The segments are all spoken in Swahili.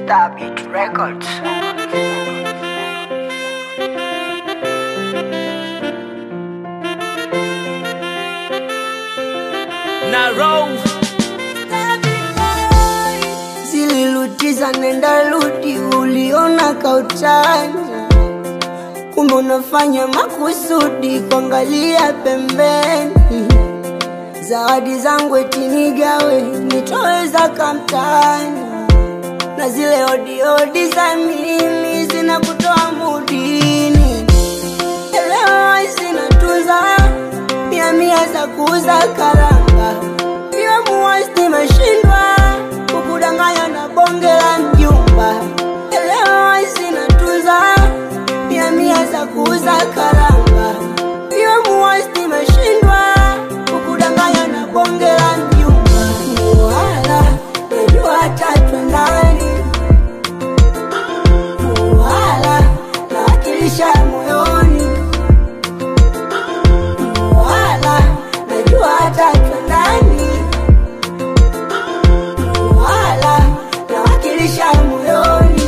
Starbit Records. Narrow. zililutiza nenda rudi, uliona kautani, kumbe unafanya makusudi kuangalia pembeni. Zawadi zangu eti nigawe, nitoweza kamtani, na zile odiodi za mimi zinakutoa mudini. Elewa zinatunza mia mia za kuuza karanga, iwe muwasti mashindwa kukudanganya na bonge la mjumba. Elewa zinatunza mia mia za kuuza karanga, iwe muwasti mashindwa kukudanganya na bonge la mjumba. Muwala najua tatu ndani Muwala nawakilisha moyoni wala najua hata ndani wala nawakilisha moyoni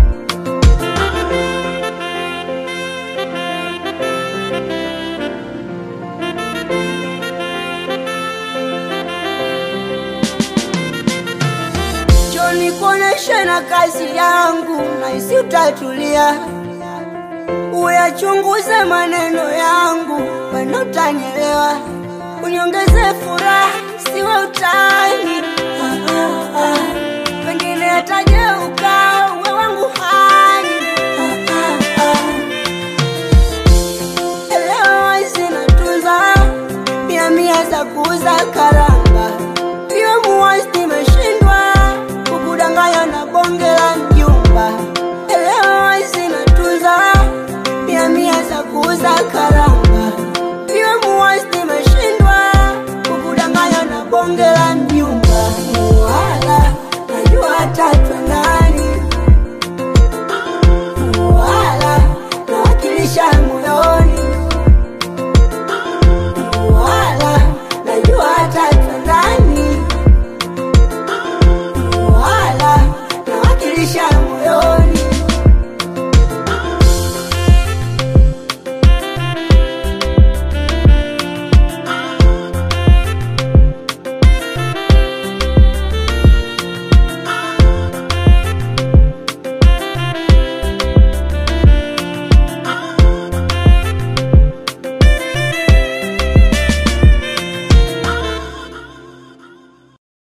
Joni kuoneshe na kazi yangu naisi utatulia uyachunguze maneno yangu mana utanielewa uniongeze furaha siwe utani ah, ah, ah. pengine atajeuka uwe wangu hani ah, ah, ah. elewa zinatunza mia mia za kuuza karanga iwe muwasti meshindwa kukudanganya na bonge la mjumba elewa zinatunza mia mia za kuuza karanga iwe muwasti meshindwa kukudanganya na bonge la mjumba